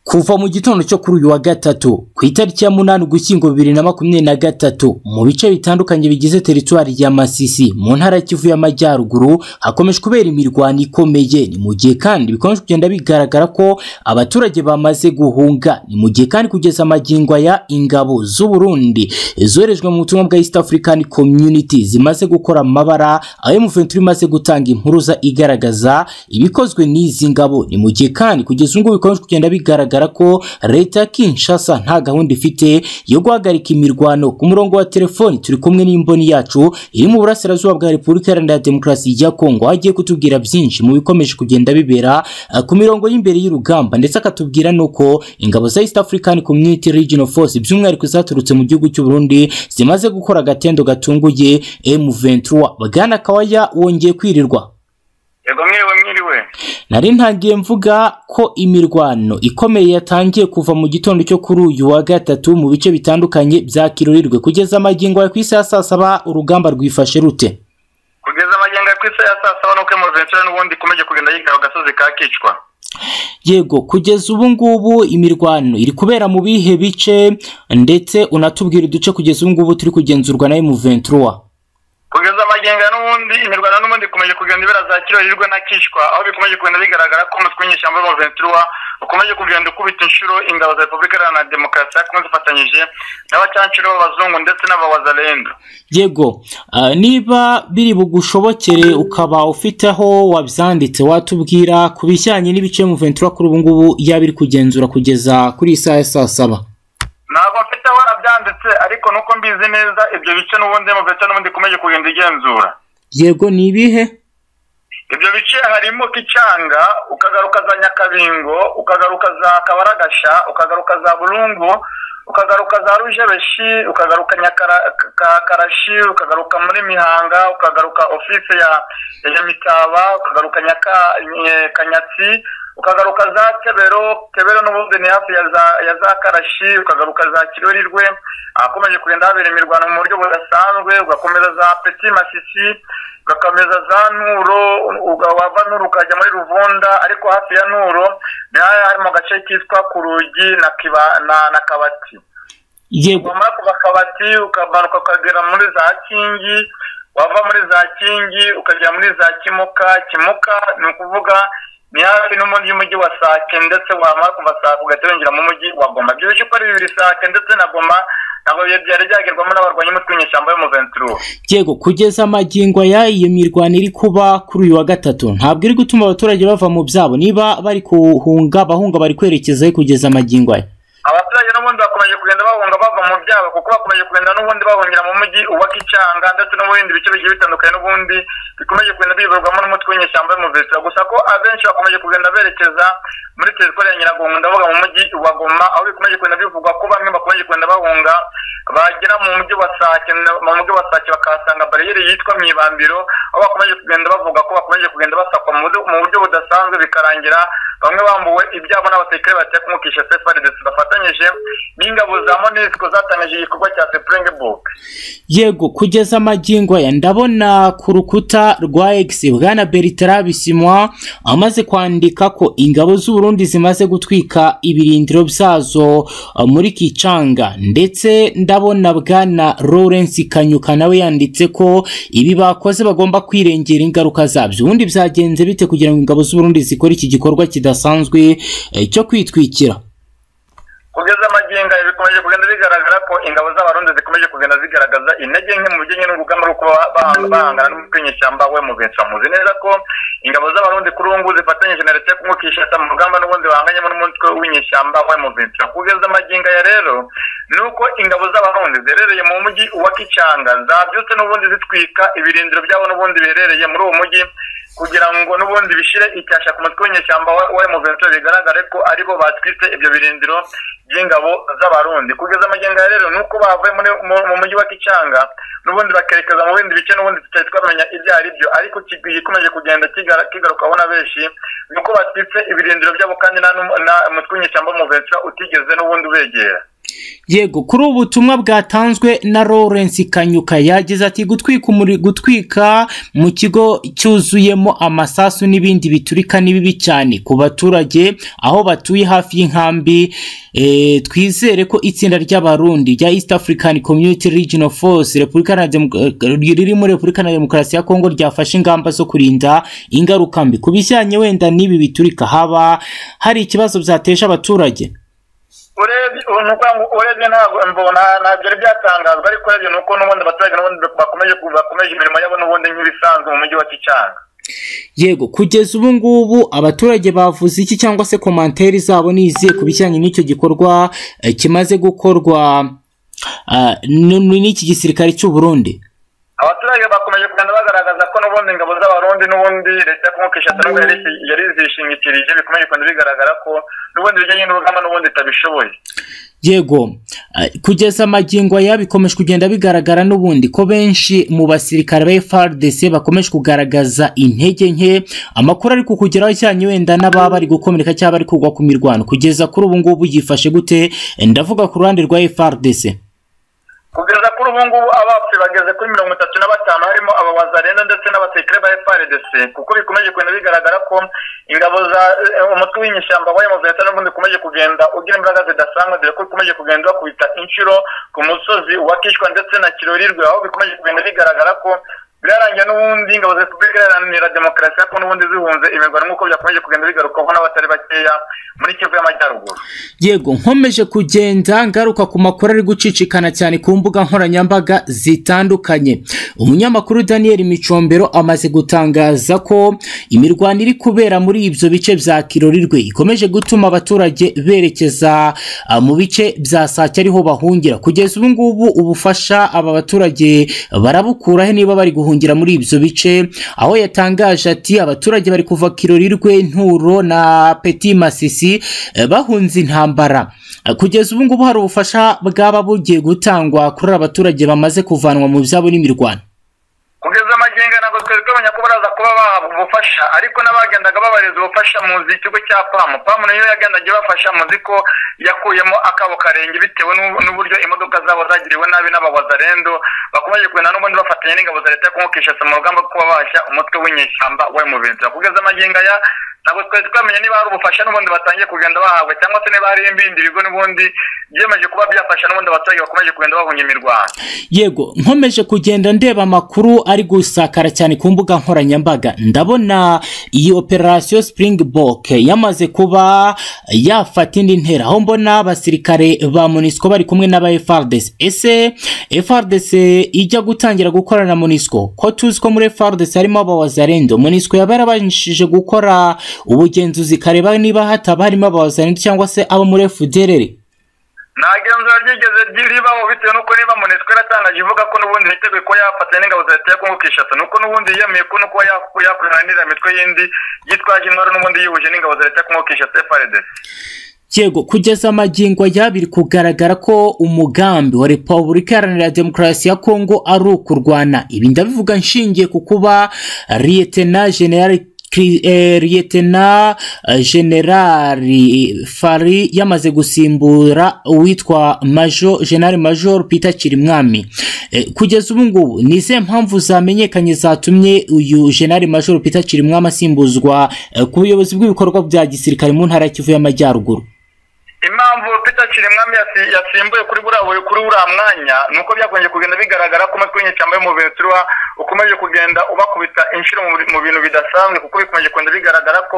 kuva mu gitondo cyo kuri uyu wa gatatu ku itariki ya munani ugushyingo bibiri na makumyabiri na gatatu mu bice bitandukanye bigize teritwari ya Masisi mu ntara ya Kivu y'Amajyaruguru hakomeje kubera imirwano ikomeye ni mu gihe kandi bikomeje kugenda bigaragara ko abaturage bamaze guhunga ni mu gihe kandi kugeza amagingo ya ingabo z'u Burundi zoherejwe mu butumwa bwa East African Community zimaze gukora amabara ayo M23 imaze gutanga impuruza igaragaza ibikozwe n'izi ngabo ni mu gihe kandi kugeza ubu bikomeje kugenda bigaragara ko leta ya Kinshasa nta gahunda ifite yo guhagarika imirwano ku murongo wa telefoni turi kumwe n'imboni yacu iri mu burasirazuba bwa Repubulika Iharanira Demokarasi ya Kongo agiye kutubwira byinshi mu bikomeje kugenda bibera eh, ku mirongo y'imbere y'urugamba ndetse akatubwira nuko ingabo za East African Community Regional Force by'umwihariko zaturutse mu gihugu cy'u Burundi zimaze gukora agatendo gatunguye M23 Bwana Kawaya wongeye kwirirwa yego mwiriwe mwiriwe Nari ntangiye mvuga ko imirwano ikomeye yatangiye kuva mu gitondo cyo kuri uyu wa gatatu mu bice bitandukanye bya Kirurirwe kugeza amagingo ya ku isi ya saa saba urugamba rwifashe rute kugeza amagenga ku isi ya saa saba nuko emuventura n'ubundi ikomeje kugenda yiga agasozi ka kicwa Yego kugeza ubu ngubu imirwano iri kubera mu bihe bice ndetse unatubwira uduce kugeza ubu ngubu turi kugenzurwa na M23 kugeza amagenga n'ubundi imirwano n'ubundi ikomeje kugenda ibera za kirorirwe na kicwa aho bikomeje kugenda bigaragara ko umutwe w'inyeshyamba w'emuventura ukomeje kugenda ukubita inshuro ingabo za repubulika iharanira demokarasi yakomeza ifatanyije n'abacancuro b'abazungu ndetse n'abawazarendo Yego ah, niba biri bugushobokere ukaba ufite aho wabyanditse watubwira ku bijyanye n'ibice M23 kuri ubu ngubu yaba iri kugenzura kugeza kuri iyi saha ya saa saba ntabwo mfite aho arabyanditse ariko nuko mbizi neza ibyo bice n'ubundi emuventura n'ubundi ikomeje kugenda igenzura Yego ni ibihe ibyo bice harimo kicanga ukagaruka za nyakabingo ukagaruka za kabaragasha ukagaruka za burungu ukagaruka za rujebeshi ukagaruka Nyakara- ka- karashi ukagaruka muri mihanga ukagaruka ofisi ya ya nyamitaba ukagaruka nyaka nye- kanyatsi ukagaruka za kebero kebero n'ubundi ni hafi ya za ya za karashi ukagaruka za kirurirwe ahakomeje kugenda habera imirwano mu buryo budasanzwe ugakomeza za peti masisi ugakomeza za Nuro uga- wava Nuro ukajya muri Ruvunda ariko hafi ya Nuro ni hariya hari mu gace kitwa Kurugi na Kiba na, na Kabati Yego wamara kuva Kabati ukamanuka ukagera muri za Kingi wava muri za Kingi ukagera muri za Kimuka Kimuka ni ukuvuga ni hafi n'umugi y'umujyi wa Sake ndetse wamara kuva Sake ugahita winjira mu mujyi wa Goma ibyo bice uko ari bibiri Sake ndetse na Goma ntabwo byari byagerwamo n'abarwanyi umutwe w'inyeshyamba yo mu Ventura Yego kugeza amagingo ya iyo mirwano iri kuba kuri uyu wa gatatu ntabwo iri gutuma abaturage bava mu byabo niba bari kuhunga abahunga bari kwerekeza he kugeza amagingo aya abaturage n'ubundi bakomeje kugenda bahunga bava mu byabo kuko bakomeje kugenda n'ubundi bahungira mu mujyi uwa Kicanga ndetse no mu bindi bice bigiye bitandukanye n'ubundi bikomeje kugenda biyoborwamo n'umutwe w'inyeshyamba yo mu Vesita gusa ko abenshi bakomeje kugenda berekeza muri teritwari ya Nyiragongo ndavuga mu mujyi wa Goma aho bikomeje kugenda bivugwa ko bamwe bakomeje kugenda bahunga bagera mu mujyi wa Sake na- mu mujyi wa Sake bakahasanga bariyeri yitwa Mwibambiro aho bakomeje kugenda bavuga ko bakomeje kugenda basakwa mu buryo- mu buryo budasanzwe bikarangira bamwe bambuwe ibyabo n'abasirikare bateye kumukisha sefaridesi bafatanyije n'ingabo za monisiko zatangije igikorwa cya sepurengebuke Yego kugeza amagingo aya ndabona ku rukuta rwa X bwana Bertrand Bisimwa amaze kwandika ko ingabo z'u Burundi zimaze gutwika ibirindiro byazo eh, muri Kicanga ndetse ndabona bwana Lawrence Kanyuka nawe yanditse ko ibi bakoze bagomba kwirengera ingaruka zabyo ubundi byagenze bite kugira ngo ingabo z'u Burundi zikore iki gikorwa kidasanzwe eh, cyo kwitwikira kugeza amaginga bikomeje kugenda bigaragara ko ingabo z'abarundi zikomeje kugenda zigaragaza intege nke mu bijyanye n'urugamba rwo kuba bahanga- bahangana n'umutwe w'inyeshyamba we mu benshi muzi neza ko ingabo z'abarundi kuri ubu ngubu zifatanyije na leta yo kumukisha mu rugamba n'ubundi bahanganyemo n'umutwe w'inyeshyamba we mu benshi kugeza amaginga ya rero ni uko ingabo z'abarundi ziherereye mu mujyi wa kicanga zabyutse n'ubundi zitwika ibirindiro byabo n'ubundi biherereye muri uwo mujyi kugira ngo n'ubundi bishire icyasha ku mutwe w'inyeshyamba wa wa M23 bigaragare ko aribo batwitse ibyo birindiro by'ingabo z'abarundi kugeza amagenga ya rero nuko bavuye muri mu- mu mujyi wa Kicanga n'ubundi bakerekeza mu bindi bice n'ubundi tutari twamenya ibyo ari byo ariko gikomeje kugenda kigara- kigarukaho na benshi nuko batwitse ibirindiro byabo kandi nta n'umutwe w'inyeshyamba wa M23 utigeze n'ubundi ubegera yego kuri ubu butumwa bwatanzwe na lawrence kanyuka yagize ati gutwika umuri gutwika mu kigo cyuzuyemo amasasu n'ibindi biturika ni bibi cyane ku baturage aho batuye hafi y'inkambi eh, twizere ko itsinda ry'abarundi rya east african community regional force repubulika na Demo- eh, riri muri repubulika na demokarasi ya kongo ryafashe ingamba zo kurinda ingaruka mbi ku bijyanye wenda n'ibi biturika haba hari ikibazo byateje abaturage urebye ubu ni ukuvuga ngo urebye ntabwo mbona ntabwo byari byatangazwa ariko urebye ni uko n'ubundi abaturage n'ubundi bakomeje ku- bakomeje imirimo yabo n'ubundi nk'ibisanzwe mu mujyi wa kicanga yego kugeza ubu ngubu abaturage bavuze iki cyangwa se komanteri zabo ni izihe ku bijyanye n'icyo gikorwa eh, kimaze gukorwa ah, n- n- n'iki gisirikare cy'u Burundi abaturage bakomeje kugenda bagaragaza ko n'ubundi ingabo z'abarundi n'ubundi leta yo kumukisha nubwo yari yari zishingikirije bikomeye kugenda bigaragara ko n'ubundi bijyanye n'urugamba n'ubundi itabishoboye yego ah, kugeza amagingo aya bikomeje kugenda bigaragara n'ubundi ko benshi mu basirikare ba FRDC bakomeje kugaragaza intege nke amakuru ari kukugeraho cyane wenda n'ababa bari gukomereka cyangwa bari kugwa ku mirwano kugeza kuri ubu ngubu yifashe gute Eh, ndavuga ku ruhande rwa FRDC kugeza kuri ubu ngubu abapfuye bageze kuri mirongo itatu na batanu harimo aba wazarenda ndetse n'abasekire ba FRDC kuko bikomeje kugenda bigaragara ko ingabo za eh, umutwe w'inyeshyamba wa M23 n'ubundi ukomeje kugenda ugira imbaraga zidasanzwe dore ko ukomeje kugenda bakubita inshuro ku musozi wa Kishwa ndetse na Kirorirwe aho bikomeje kugenda bigaragara ko birarangiye n'ubundi ingabo za Repubulika Iharanira Demokarasi ko n'ubundi zihunze imirwano nk'uko byakomeje kugenda bigarukaho n'abatari bakeya muri Kivu y'Amajyaruguru yego nkomeje kugenda ngaruka ku makuru ari gucicikana cyane ku mbuga nkoranyambaga zitandukanye umunyamakuru daniel micombero amaze gutangaza ko imirwano iri kubera muri ibyo bice bya kirorirwe ikomeje gutuma abaturage berekeza ah, mu bice bya sake ariho bahungira kugeza ubu ngubu ubufasha aba baturage barabukuraho niba bari guhungira muri ibyo bice aho yatangaje ati abaturage bari kuva kirorirwe nturo na peti masisi eh, bahunze intambara Eh, kugeza ubu ngubu hari ubufasha bwaba bugiye gutangwa kuri abaturage bamaze kuvanwa mu byabo n'imirwano kugeza amagingo ntabwo twari twamenya ko baraza kuba bahabwa ubufasha ariko n'abagendaga babareza ubufasha muzi ikigo cya pamu pamu niyo yagendaga ibafasha muzi ko yakuyemo akabo karenge bitewe n'u- n'uburyo imodoka zabo zagiriwe nabi n'abawazarendo bakomeje kugenda n'ubundi bafatanya n'ingabo za leta yo kumukisha se mu rugamba rwo kubabasha umutwe w'inyeshyamba we mu bintu kugeza amagingo aya ntabwo twari twamenya niba hari ubufasha n'ubundi batangiye kugenda bahabwa cyangwa se niba hari ibindi bigo n'ubundi byemeje kuba byafasha n'ubundi abaturage bakomeje kugenda bahunga imirwano yego nkomeje kugenda ndeba amakuru ari gusakara cyane ku mbuga nkoranyambaga ndabona iyi operasiyo springbok yamaze kuba yafata indi ntera aho mbona abasirikare ba monisco bari kumwe n'aba frdc ese frdc ijya gutangira gukorana na monisco ko tuzi ko muri frdc harimo abawazarendo monisco yaba yarabashije gukora ubugenzuzi kareba niba hataba harimo abawazarendo cyangwa se abo muri fdrr nta genzura ryigeze ribaho bitewe n'uko niba monesco yaratangaje ivuga ko n'ubundi yiteguye kuba yafatanya n'ingabo za leta ya kongo kinshasa ni uko n'ubundi yiyemeye ko no kuba yaku- yakorana n'iriya mitwe yindi yitwaje intwaro n'ubundi yihuje n'ingabo za leta ya kongo kinshasa frdc yego kugeza amagingo aya biri kugaragara ko umugambi wa repubulika iharanira demokarasi ya kongo ari ukurwana ibi ndabivuga nshingiye ku kuba liyetena generali Kri- eh, liyetena eh, generali fari yamaze gusimbura uwitwa majo generali major peter kirimwami Eh, kugeza ubu ngubu ni izihe mpamvu zamenyekanye zatumye uyu generali major peter kirimwami asimbuzwa eh, ku buyobozi bw'ibikorwa bya gisirikare mu ntara ya kivu y'amajyaruguru impamvu peter kirimwami yasi- yasimbuye kuri buriya buri- kuri buriya mwanya ni uko byakongeye kugenda bigaragara ko umutwe w'inyeshyamba w'umuventura ukomeje kugenda ubakubita inshuro mu buri- mu bintu bidasanzwe kuko bikomeje kugenda bigaragara ko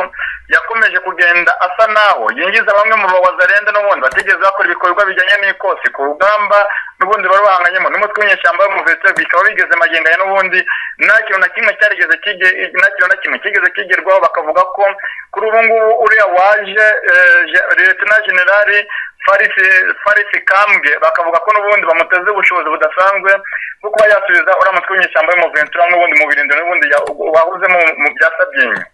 yakomeje kugenda asa nawo yinjiza bamwe mu bawazarenda n'ubundi batigeze bakora ibikorwa bijyanye n'ikosi ku rugamba n'ubundi bari bahanganyemo n'umutwe w'inyeshyamba w'umuventura bikaba bigeze magingo ya n'ubundi nta kintu na kimwe cyarigeze kige- nta kintu na kimwe kigeze kigerwaho bakavuga ko kuri ubu ngubu uriya waje eh, Je- Lieutenant generali farisi farisi kambwe bakavuga ko n'ubundi bamuteze ubushobozi budasanzwe bwo kuba yasubiza uriya mutwe w'inyeshyamba y'umuventura n'ubundi mu birindiro n'ubundi ya- wahuzemo mu- mu bya sabyinyo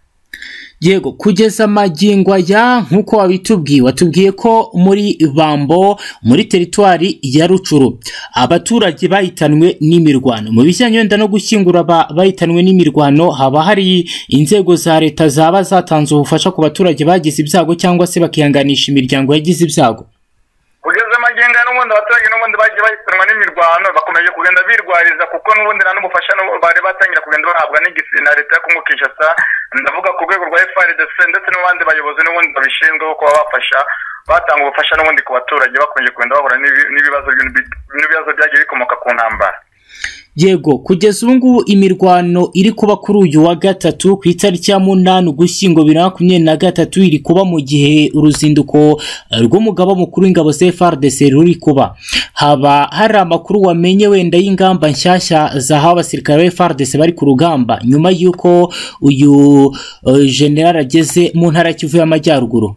yego kugeza amagingo aya nk'uko wabitubwiye watubwiye ko muri bambo muri teritwari ya rucuru abaturage bahitanwe n'imirwano mu bijyanye wenda no gushyingura aba- bahitanwe n'imirwano haba hari inzego za leta zaba zatanze ubufasha ku baturage bagize ibyago cyangwa se bakihanganisha imiryango yagize ibyago kugeza amagingo ya n'ubundi n'ubundi abaturage n'ubundi bagiye bahitanwa n'imirwano bakomeje kugenda birwariza kuko n'ubundi nta n'ubufasha bari batangira kugenda bahabwa n'igisi na leta yo Congo Kinshasa ndavuga ku rwego rwa FRDC ndetse n'abandi bayobozi n'ubundi babishinzwe ko kuba bafasha batanga ubufasha n'ubundi ku baturage bakomeje kugenda bahura n'ibi- n'ibibazo by'ibi- n'ibibazo byagiye bikomoka ku ntambara yego kugeza ubu ngubu imirwano iri kuba kuri uyu wa gatatu ku itariki ya munani ugushyingo bibiri na makumyabiri na gatatu iri kuba mu gihe uruzinduko eh, rw'umugaba mukuru w'ingabo za FARDC ruri kuba haba hari amakuru wamenye wenda y'ingamba nshyashya zahawe abasirikare ba FARDC bari ku rugamba nyuma y'uko uyu eh, general ageze mu ntara ya Kivu y'Amajyaruguru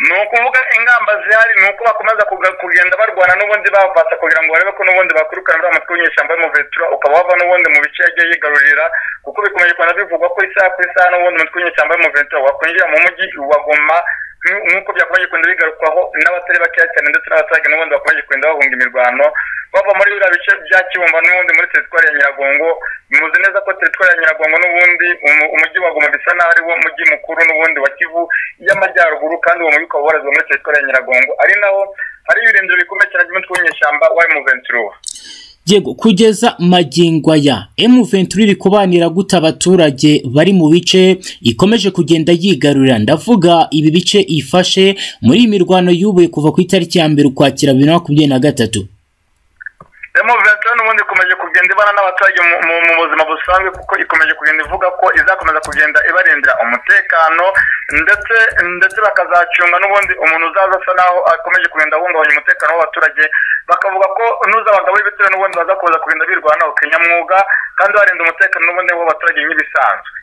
ni ukuvuga ingamba zihari ni uko bakomeza kuga- kugenda barwana n'ubundi bavasa kugira ngo barebe ko n'ubundi bakurukana uriya mutwe w'inyeshyamba y'umuventura ukaba wava n'ubundi mu bice yagiye yigarurira kuko bikomeje kugenda bivugwa ko isaha ku isaha n'ubundi umutwe w'inyeshyamba y'umuventura wakwinjira mu mujyi waguma nk- nk'uko byakomeje kugenda bigarukwaho n'abatari bakeya cyane ndetse n'abaturage n'ubundi bakomeje kugenda bahunga imirwano bava muri biriya bice bya kibumba n'ubundi muri teritwari ya nyiragongo muzi neza ko teritwari ya nyiragongo n'ubundi umu- umujyi wa goma bisa n'aho ari wo mujyi mukuru n'ubundi wa kivu y'amajyaruguru kandi uwo mujyi ukaba ubarizwa muri teritwari ya nyiragongo ari naho hari ibirindiro bikomeye cyane by'umutwe w'inyeshyamba wa emuventura Yego kugeza magingo aya M23 iri kubanira gute abaturage bari mu bice ikomeje kugenda yigarurira ndavuga ibi bice ifashe muri iyi mirwano yubuye kuva ku itariki ya mbere ukwakira bibiri na makumyabiri na gatatu emuventura n'ubundi ikomeje kugenda ibana n'abaturage mu- mu mu buzima busanzwe kuko ikomeje kugenda ivuga ko izakomeza kugenda ibarindira umutekano ndetse ndetse bakazacunga n'ubundi umuntu uzaza asa naho akomeje kugenda ahungabanya umutekano w'abaturage bakavuga ko n'uzabagaho ibitero n'ubundi baza kuza kugenda birwanaho kinyamwuga kandi barinda umutekano n'ubundi w'abaturage nk'ibisanzwe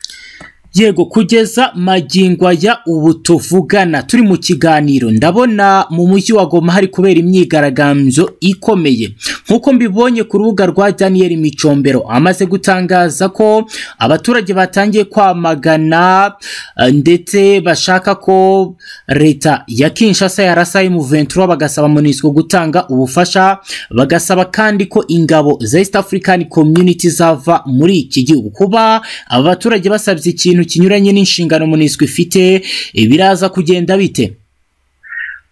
Yego kugeza magingo aya ubu tuvugana turi mu kiganiro ndabona mu mujyi wa Goma hari kubera imyigaragambyo ikomeye nk'uko mbibonye ku rubuga rwa Daniel Micombero amaze gutangaza ko abaturage batangiye kwamagana eh, ndetse bashaka ko leta ya Kinshasa yarasa M23 bagasaba MONUSCO gutanga ubufasha bagasaba kandi ko ingabo za East African Community zava muri iki gihugu kuba aba baturage basabye ikintu kinyuranye n'inshingano MONUSCO ifite eh, biraza kugenda bite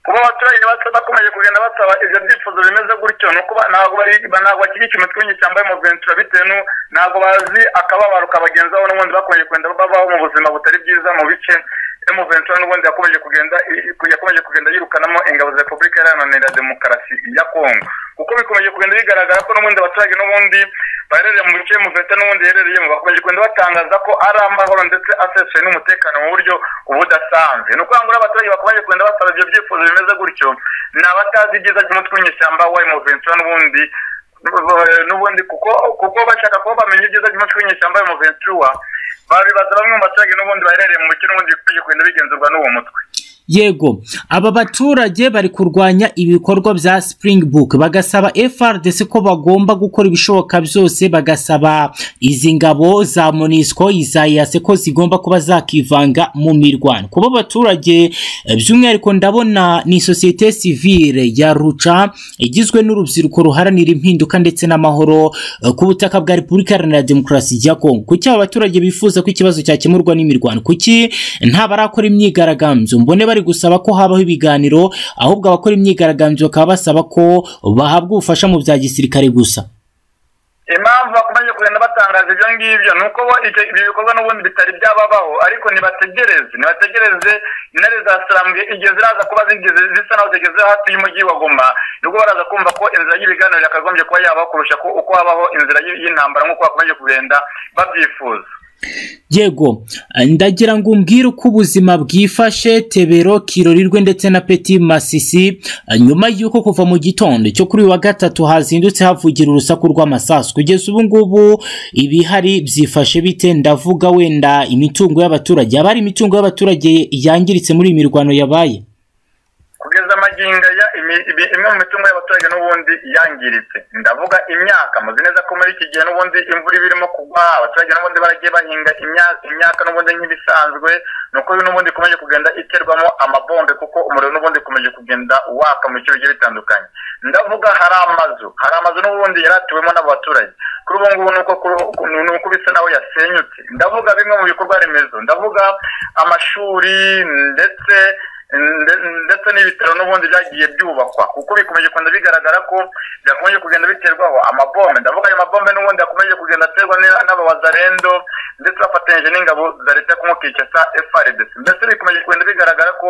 kuba abaturage basa- bakomeje kugenda basaba ibyo byifuzo bimeze gutyo ni uko ba- ntabwo bari ba- ntabwo bakiriye ikintu twinshi cyambaye umuventura bitewe nu ntabwo bazi akababaro kabagenzaho n'ubundi bakomeje kugenda babaho mu buzima butari bwiza mu bice emuventura n'ubundi yakomeje kugenda i- i- yakomeje kugenda yirukanamo ingabo za repubulika iharanira demokarasi ya kongo kuko bikomeje kugenda bigaragara ko n'ubundi abaturage n'ubundi baherereye mu bice mufite n'ubundi iherereyemo bakomeje kugenda batangaza ko ari amahoro ndetse asesuye n'umutekano mu buryo ubudasanzwe ni ukuvuga ngo rero abaturage bakomeje kugenda basaba ibyo byifuzo bimeze gutyo ni abatazi ibyiza by'umutwe w'inyeshyamba wa emuventura n'ubundi eh, n'ubundi kuko kuko bashaka kuba bamenya ibyiza by'umutwe w'inyeshyamba wa emuventura babibaza bamwe mu baturage n'ubundi baherereye mu bice n'ubundi bikomeje kugenda bigenzurwa n'uwo mutwe Yego, aba baturage bari kurwanya ibikorwa bya Springbok bagasaba FRDC ko bagomba gukora ibishoboka byose bagasaba izi ngabo za MONUSCO iza EAC ko zigomba kuba zakivanga mu mirwano. Kuba abaturage eh, by'umwihariko ndabona ni societe civile ya Ruca igizwe n'urubyiruko ruharanira impinduka ndetse n'amahoro eh, ku butaka bwa Repubulika Iharanira Demokarasi ya Kongo. Kuki aba baturage bifuza ko ikibazo cyakemurwa n'imirwano? Kuki ntabarakora imyigaragambyo mbone bari gusaba ko habaho ibiganiro ahubwo abakora imyigaragambyo bakaba basaba ko bahabwa ubufasha mu bya gisirikare gusa impamvu bakomeje kugenda batangaza ibyo ngibyo ni uko bo icyo- ibyo bikorwa n'ubundi bitari byababaho ariko nibategereze nibategereze intare za sirambwe igihe ziraza kuba zigeze zisa naho zigeze hafi y'umujyi wa goma nibwo baraza kumva ko inzira y'ibiganiro yakagombye kuba yabaho kurusha ko- uko habaho inzira y'- y'intambara nk'uko bakomeje kugenda babyifuza yego eh, ndagira ngo umbwire uko ubuzima bwifashe tebero kirorirwe ndetse na peti masisi eh, nyuma y'uko kuva mu gitondo cyo kuri uyu wa gatatu hazindutse havugira urusaku rw'amasasu kugeza ubu ngubu ibihari byifashe bite ndavuga wenda imitungo y'abaturage haba hari imitungo y'abaturage yangiritse muri iyi mirwano yabaye kugeza amaginga ya imi- ibi- imwe mu mitungo y'abaturage n'ubundi yangiritse ndavuga imyaka muzi neza ko muri iki gihe n'ubundi imvura iba irimo kugwa abaturage n'ubundi baragiye bahinga imya- imyaka n'ubundi nk'ibisanzwe ni uko n'ubundi ikomeje kugenda iterwamo amabombe kuko umuriro n'ubundi ukomeje kugenda waka mu bice bigiye bitandukanye ndavuga hari amazu hari amazu n'ubundi yaratuwemo n'abaturage kuri ubu ngubu ni uko kuri- ni uko bisa naho yasenyutse ndavuga bimwe mu bikorwa remezo ndavuga amashuri ndetse nde- ndetse n'ibitaro n'ubundi byagiye byubakwa kuko bikomeje kugenda bigaragara ko byakomeje kugenda biterwaho amabombe ndavuga ayo mabombe n'ubundi yakomeje kugenda aterwa n- n'abawazarendo ndetse bafatanyije n'ingabo za leta kumukika sa FRDC mbese bikomeje kugenda bigaragara ko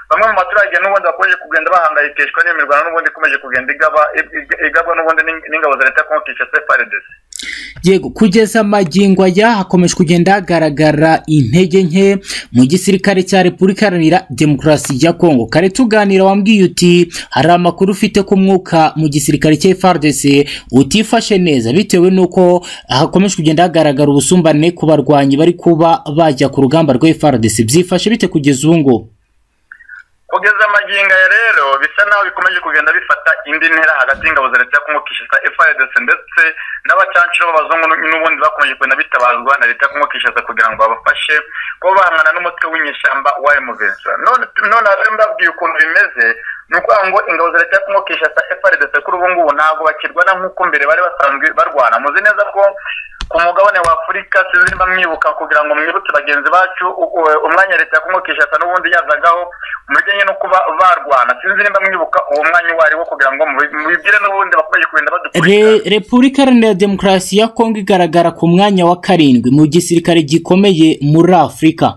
bamwe mu baturage n'ubundi bakomeje kugenda bahangayikishwa n'iyo mirwano n'ubundi ikomeje kugenda igaba ig- igabwa n'ubundi n'ing- n'ingabo za leta kumukika sa FRDC yego kugeza magingo aya hakomeje kugenda hagaragara intege nke mu gisirikare cya repubulika iharanira demokarasi ya kongo kare tuganira wambwiye uti hari amakuru ufite ku mwuka mu gisirikare cya frdc utifashe neza bitewe n'uko hakomeje kugenda hagaragara ubusumbane ku barwanyi bari kuba bajya ku rugamba rwa frdc byifashe bite kugeza ubu ngubu kugeza amagingo aya rero bisa naho bikomeje kugenda bifata indi ntera hagati y'ingabo za leta kumukishasa FRDC ndetse n'abacancuro b'abazungu n'u- n'ubundi bakomeje kugenda bitabazwa na leta kumukishasa kugira ngo babafashe kuba bahangana n'umutwe w'inyeshyamba wa M23 none none rero mbabwiye ukuntu bimeze ni ukuvuga ngo ingabo za leta kumukishasa FRDC kuri ubu ngubu ntabwo bakirwana nk'uko mbere bari basanzwe barwana muzi neza ko ku mugabane wa afurika sinzimba mwibuka kugira ngo mwibutse bagenzi bacu u- u- umwanya leta yakumukishasa n'ubundi yazagaho mu bijyanye no kuba barwana sinzimba mwibuka uwo mwanya uwo ari wo kugira ngo mubi- mubibwire n'ubundi bakomeje kugenda badukurikirana Re, Repubulika Iharanira Demokarasi ya Kongo igaragara ku mwanya wa karindwi mu gisirikare gikomeye muri Afurika.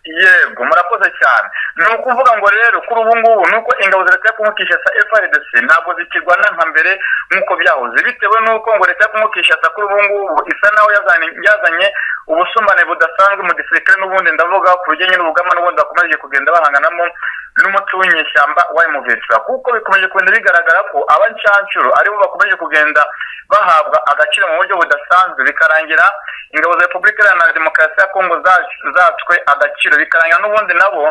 yego murakoze cyane ni ukuvuga ngo rero kuri ubu ngubu ni uko ingabo za leta yo kumukisha sa FRDC ntabwo zikirwana nka mbere nk'uko byahoze bitewe n'uko ngo leta yo kumukisha sa kuri ubu ngubu isa naho yazanye, yazanye ubusumbane budasanzwe mu gisirikare n'ubundi ndavuga ku bijyanye n'ubugama n'ubundi bakomeje kugenda bahanganamo n'umuco w'inyeshyamba wa M23 kuko bikomeje kugenda bigaragara ko abancancuro aribo bakomeje kugenda bahabwa agaciro mu buryo budasanzwe bikarangira ingabo za repubulika iharanira demokarasi ya kongo za- zatswe agaciro bikarangira n'ubundi nabo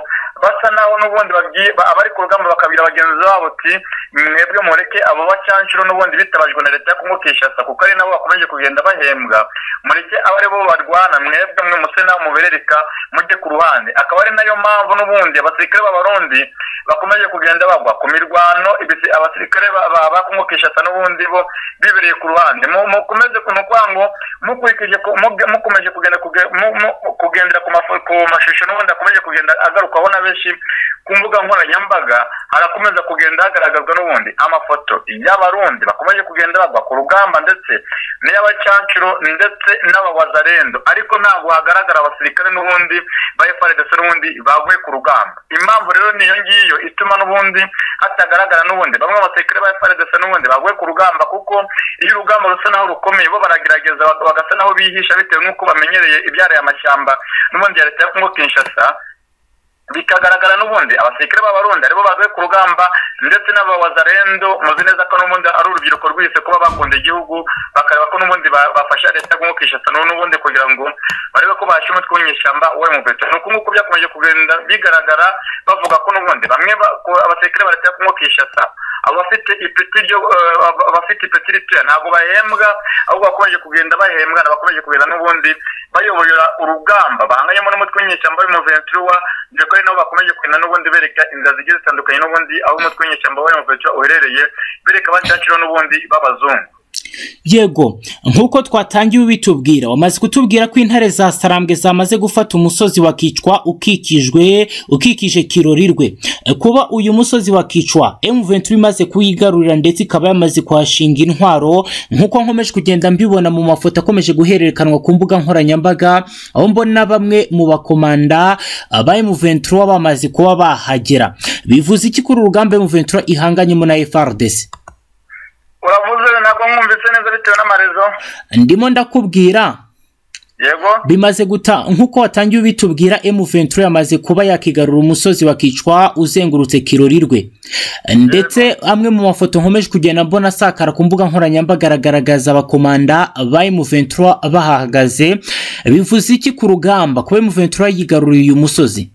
basa naho n'ubundi babwiye- ba- abari ku rugamba bakabwira bagenzi babo ati mwebwe mureke abo bacancuro n'ubundi bitabajwe na leta yo kongo kinshasa kuko ari nabo bakomeje kugenda bahembwa mureke abo ari bo barwana mwebwe mwe muse nabo muberereka mujye ku ruhande akaba ari nayo mpamvu n'ubundi abasirikare b'abarundi bakomeje kugenda bagwa ku mirwano ibisi- abasirikare ba- ba- ba kongo kinshasa n'ubundi bo bibereye ku ruhande Mu- mukomeze ku mukwango mukurikije ku- mubwe- mukomeje kugenda kuge- mu- mu- kugendera ku mafo- ku mashusho n'ubundi akomeje kugenda agarukwaho na benshi ku mbuga nkoranyambaga harakomeza kugenda hagaragazwa n'ubundi amafoto y'abarundi bakomeje kugenda bagwa ku rugamba ndetse n'iy'abacancuro ndetse n'abawazarendo ariko ntabwo hagaragara abasirikare n'ubundi ba FARDC n'ubundi bavuye ku rugamba impamvu rero niyo ngiyo ituma n'ubundi hatagaragara n'ubundi bamwe mu basirikare ba FARDC n'ubundi bavuye ku rugamba kuko iyo urugamba rusa naho rukomeye bo baragerageza bag- bagasa naho bihisha bitewe n'uko bamenyereye ibyaraye amashyamba n'ubundi ya leta ya Kongo Kinshasa bikagaragara n'ubundi abasirikare b'abarundi aribo bavuye ku rugamba ndetse n'abawazarendo muzi neza ko n'ubundi ari urubyiruko rwihise kuba bakunda igihugu bakareba ko n'ubundi ba- bafasha leta kumukisha sano n'ubundi kugira ngo barebe ko basha umutwe w'inyeshyamba we mu beto ni uku nguku byakomeje kugenda bigaragara bavuga ko n'ubundi bamwe ba- ko abasirikare ba leta yo kumukisha sa abo bafite ipeti ryo eh, aba- abafite ipeti ritoya ntabwo bahembwa ahubwo bakomeje kugenda bahembwa bakomeje kugenda n'ubundi bayobora urugamba bahanganyemo n'umutwe w'inyeshyamba w'umuventura dore ko ari nabo bakomeje kugenda n'ubundi bereka inzira zigiye zitandukanye n'ubundi aho umutwe w'inyeshyamba w'umuventura uherereye bereka abacakiro n'ubundi b'abazungu Yego, nk'uko twatangiye ubitubwira, wamaze kutubwira ko intare za Sarambwe zamaze gufata umusozi wakicwa ukikijwe ukikije kirorirwe. E, Kuba uyu musozi wakicwa, M23 imaze kuyigarurira ndetse ikaba yamaze kuhashinga intwaro, nk'uko nkomeje kugenda mbibona mu mafoto akomeje guhererekanwa ku mbuga nkoranyambaga, aho mbona bamwe mu bakomanda ah, ba M23 bamaze kuba bahagera. Bivuze iki kuri urugamba M23 ihanganyemo na FARDC? uravuze ntabwo mwumvise neza bitewe n'amarezo Ndimo ndakubwira yego bimaze guta nk'uko watangiye ubitubwira M23 yamaze kuba yakigarura umusozi wakicwa uzengurutse kirorirwe ndetse amwe mu mafoto nkomeje kugenda mbona asakara ku mbuga nkoranyambaga aragaragaza abakomanda ba M23 bahahagaze bivuze iki ku rugamba kuba M23 yigaruriye uyu musozi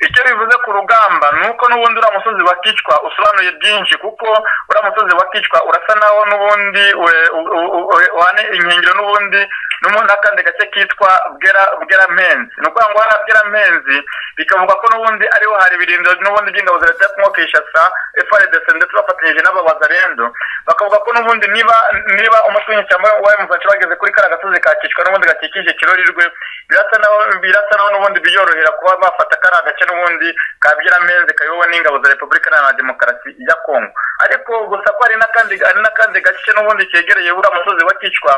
icyo bivuze ku rugamba ni uko n'ubundi uriya musozi wakicwa usobanuye byinshi kuko uriya musozi wakicwa urasa naho n'ubundi we- u- u- u- u- uhana inkengero n'ubundi n'ubundi n'akandi gace kitwa bwera bweramenzi ni ukuvuga ngo hariya bweramenzi bikavuga ko n'ubundi ariho hari ibirindiro n'ubundi by'ingabo za leta yo kumwokesha sa FRDC ndetse bafatanyije n'ababazarendo bakavuga ko n'ubundi niba niba umutwe w'inyeshyamba wa M23 bageze kuri kariya gasozi kakicwa n'ubundi gakikije kirorirwe birasa naho birasa naho n'ubundi biyorohera kuba bafata kariya gace n'ubundi kabyira meze kayobowe n'ingabo za repubulika iharanira demokarasi ya kongo ariko gusa ko hari n'akandi hari n'akandi gace n'ubundi kegereye uriya musozi wa kicwa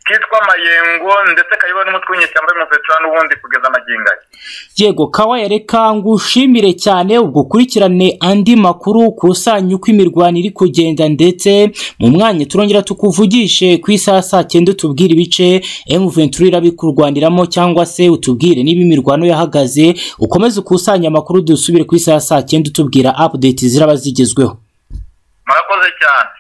kitwa mayengo ndetse kayobowe n'umutwe w'inyeshyamba y'umuveterano n'ubundi kugeza amagingo aya yego kawa reka ngushimire cyane ugukurikirane andi makuru kusanya uko imirwano iri kugenda ndetse mu mwanya turongera tukuvugishe ku isaha saa cyenda utubwire ibice M23 irabikurwaniramo cyangwa se utubwire niba imirwano yahagaze ukomeze ukusanya amakuru dusubire ku isaha saa cyenda utubwira update ziraba zigezweho murakoze cyane